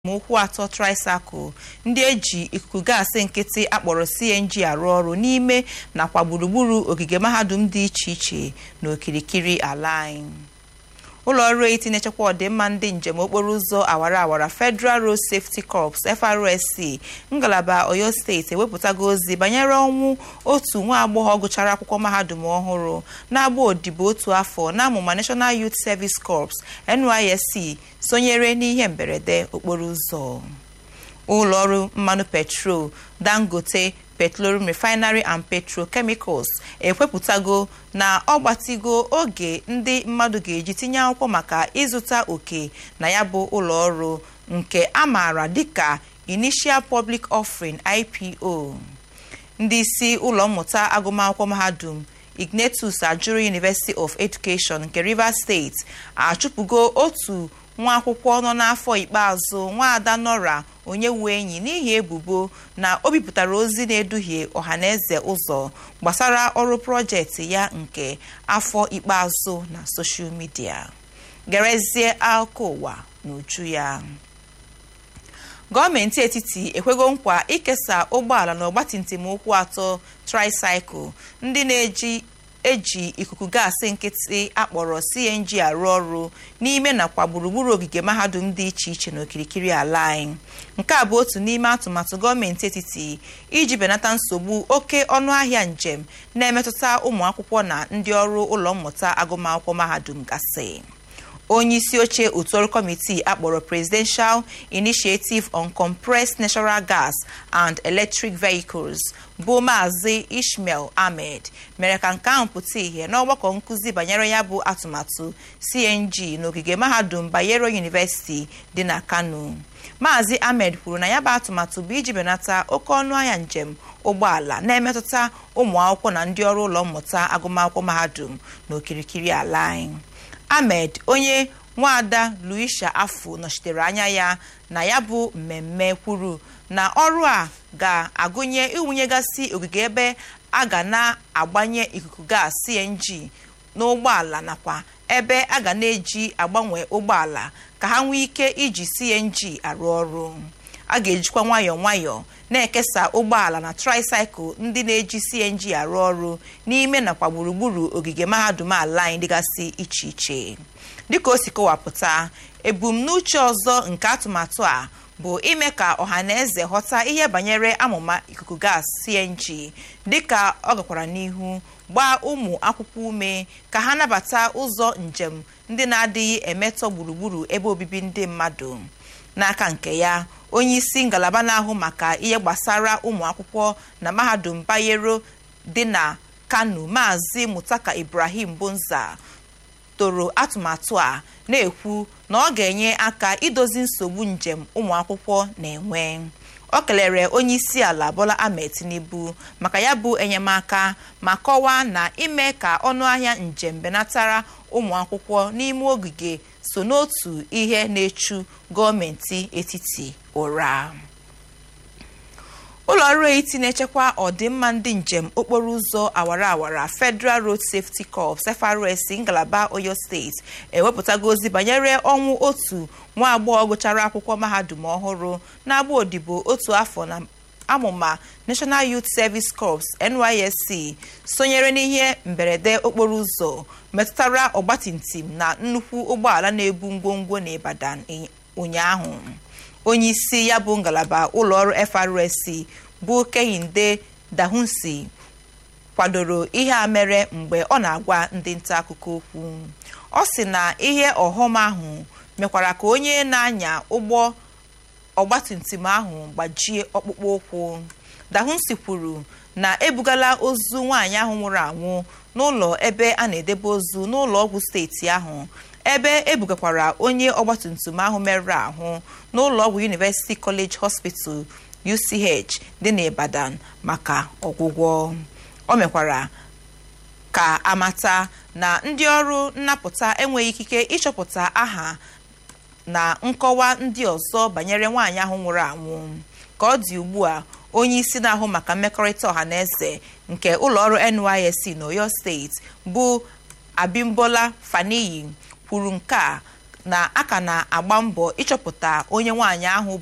ma ụkwụ atọ tricycle ndị eji ikuku gaasị nkịtị akpọrọ cng arụ ọrụ n'ime nakwa gburugburu ogige mahadum dị iche iche n'okirikiri ala anyị ụlọ ọrụ eti na-echekwa ọdịmma ndị njem okporo ụzọ awara awara federal road safety corps FRSC ngalaba oyo steeti ewepụtago ozi banyere ọnwụ otu nwa agbọghọ gụchara akwụkwọ mahadum ọhụrụ na-agba odibo otu afọ n'amụma national youth service corps nysc sonyere n'ihe mberede okporo ụzọ ụlọ ọrụ mmanụ petrol dangote petroleum refinery and petrochemicals ekwepụtago na ọ gbatigo oge ndị mmadụ ga-eji tinye akwụkwọ maka ịzụta oke na ya bụ ụlọ ọrụ nke a maara dịka initial public offering ipo ndị isi ụlọ mmụta agụmakwụkwọ mahadum ignatius ajuru university of education nke rivers steeti achụpụgo otu nwa akwụkwọ nọ n'afọ ikpeazụ nwaada nora onye wu enyi n'ihi ebubo na o bipụtara ozi na-eduhie ọhaneze ụzọ gbasara ọrụ projekti ya nke afọ ikpeazụ na soshal midia gerezie akụkọ ụwa n'uju ya gọọmenti etiti ekwego nkwa ikesa ụgbọala na ọgbatumtum ụkwụ atọ tricycle ndị na-eji eji ikuku gaasị nkịtị akpọrọ cng arụ ọrụ n'ime nakwa gburugburu ogige mahadum dị iche iche n'okirikiri ala anyị nke a bụ otu n'ime atụmatụ gọọmenti etiti iji benata nsogbu oke ọnụahịa njem na-emetụta ụmụ akwụkwọ na ndị ọrụ ụlọ mmụta agụmakwụkwọ mahadum gasị onye isi oche otu ọrụ kọmitii akpọrọ presidential initiative on compressed natural gas and electric vehicles bụ maazị ishmael ahmed mere ka nke ahụ pụta ìhè n'ọgbakọ nkụzi banyere ya bụ atụmatụ cng n'ogige mahadum bayero university dị na kano maazị ahmed kwuru na ya bụ atụmatụ bụ iji benata oke ọnụahịa njem ụgbọala na-emetụta ụmụ akwụkwọ na ndị ọrụ ụlọ mmụta agụmakwụkwọ mahadum n'okirikiri ala anyị ahmed onye nwaada luisha afọ nọchitere anya ya na ya bụ mmemme kwuru na ọrụ a ga-agụnye iwunyegasị ogige ebe a ga na-agbanye ikuku gas cng n'ụgbọala nakwa ebe a ga na-eji agbanwe ụgbọala ka ha nwee ike iji cng arụ ọrụ a ga-ejikwa nwayọọ nwayọọ na-ekesa ụgbọala na tricycle ndị na-eji cng arụ ọrụ n'ime nakwa gburugburu ogige mahadum ala anyị dịgasị iche iche dịka o si kọwapụta ebumnuche ọzọ nke atụmatụ a bụ ime ka ọha na eze ghọta ihe banyere amụma ikuku gas cng dịka ọ gakwara n'ihu gbaa ụmụ akwụkwọ ume ka ha nabata ụzọ njem ndị na-adịghị emetọ gburugburu ebe obibi ndị mmadụ n'aka nke ya onye isi ngalaba na-ahụ maka ihe gbasara ụmụ akwụkwọ na mahadum bayero dị na kano maazị mutaka ibrahim bonza toro atụmatụ a na-ekwu na ọ ga-enye aka idozi nsogbu njem ụmụ akwụkwọ na-enwe ọ kelere onye isi ala bola ahmed tinubu maka ya bụ enyemaka ma kọwaa na ime ka ọnụahịa njem benatara ụmụ akwụkwọ n'ime ogige so n'otu ihe na-echu gọọmenti etiti ụra ụlọ ọrụ eti na-echekwa ọdịmma ndị njem okporo ụzọ awara awara federal road safety corps FRSC ngalaba oyo steeti ewepụtago ozi banyere ọnwụ otu nwa agbọghọ gụchara akwụkwọ mahadum ọhụrụ na-agba odibo otu afọ na amụma national youth service corps nysc sonyere n'ihe mberede okporo ụzọ metụtara ọgbatumtum na nnukwu ụgbọala na-ebu ngwongwo n'Ibadan ụnyaahụ onye isi ya bụ ngalaba ụlọọrụ FRSC bụ Kehinde Dahunsi kwadoro ihe a mere mgbe ọ na-agwa ndị nta akụkọ okwu ọ sị na ihe ọghọm ahụ mekwara ka onye na-anya ụgbọ ọgbatumtum ahụ gbajie ọkpụkpụ ụkwụ Dahunsi kwuru na ebugala ozu nwaanyị ahụ nwụrụ anwụ n'ụlọ ebe a na-edebe ozu n'ụlọ ọgwụ steeti ahụ ebe ebugakwara onye ọgbatumtum ahụ merụrụ ahụ n'ụlọ ọgwụ University College Hospital UCH dị n'Ibadan maka ọgwụgwọ o mekwara ka amata na ndị ọrụ nnapụta enweghị ikike ịchọpụta aha na nkọwa ndị ọzọ banyere nwaanyị ahụ nwụrụ anwụ ka ọ dị ugbu a onye isi na-ahụ maka mmekọrịta ọha na eze nke ụlọọrụ NYSC n'Oyo steeti bụ Abimbola Faniyi kwuru nke a na a ka na-agba mbọ ịchọpụta onye nwaanyị ahụ